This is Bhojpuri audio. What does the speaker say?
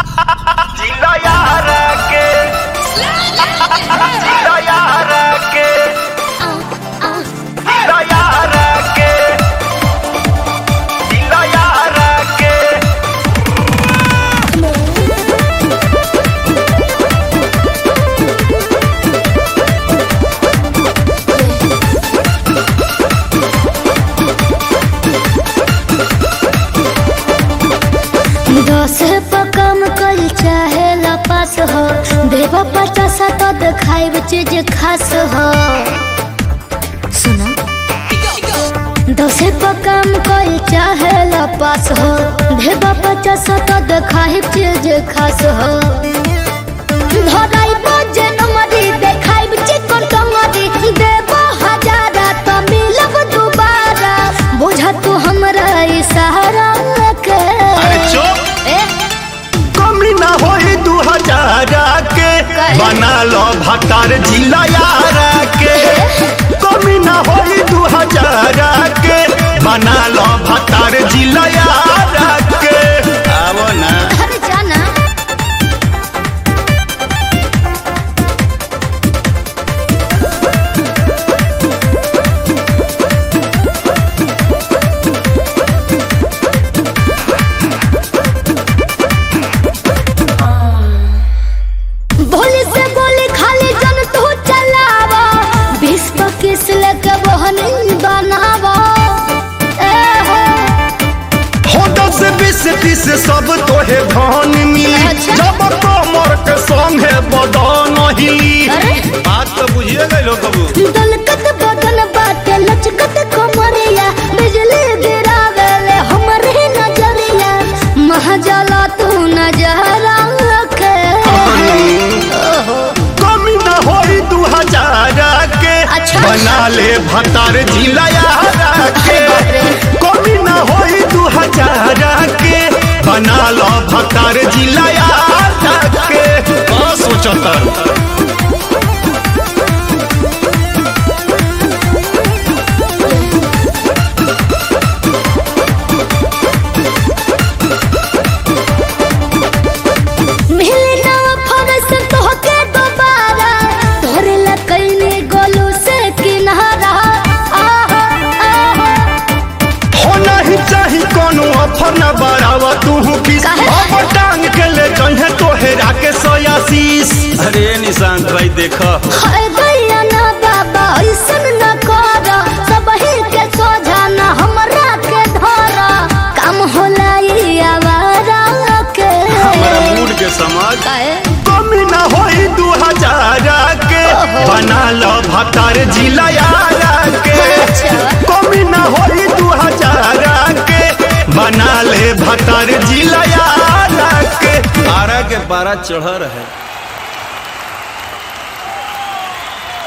जिला यार के जिला यार के जिला यार के जिला यार के दस पर कम कल चाहे लपास हो देवा पचास तो दिखाई चीज खास हो सुना दस पर कम कल चाहे लपास हो देवा पचास तो दिखाई चीज खास हो धराई बजे नमरी देखाई चिकन कमरी देवा हजारा तो मिलब दोबारा बुझा तू हमरा इशारा के अरे चुप ए कमी ना होई दू हजार के काहे? बना लो भतार जिला यार के कमी ना होई दू हजार के बना लो भतार जिला यार के आवो ना अरे जाना भोली से गोली खाली जन तू चलावा बीस पच्चीस लेके बहनी बनावा ए हो हो दस बीस तीस सब तोहे धन मिली अच्छा। जब कमर के संगे बदन हिली अरे बात तो बुझिए गए कबू दलकत बदन बाटे लचकत कमरिया बिजली गिरावेले हमरे नजरिया महजला तू नजरा के ओहो कमी ना होई दू हजार के अच्छा। बना ले भतार जिला यार के अरे बाप रे। कमी ना होई दू हजार के बना लो भतार जिला यार के का सोचतर मिली ना फरस तोहके दोबारा तोरे लकैनी गोलू से किनारा आहा आहा हो नहीं चाही कोनो ऑफर न बढ़ावा तू किस काहे? अब टांग के ले जहे तोहेरा के सोयासीस अरे निशांत भाई देखो हाय दैया ना बाबा ऐसन न कर सबही के सोझा ना हमरा के धर काम होला ई आवारा के हमारा मूड के समझ काहे? कमी ना होई दू हजार के ओहो। बना लो भतार जिला यार के अच्छा। कमी ना होई दू हजार के बना ले भतार जिला यार के बारह के बारह चढ़ रहे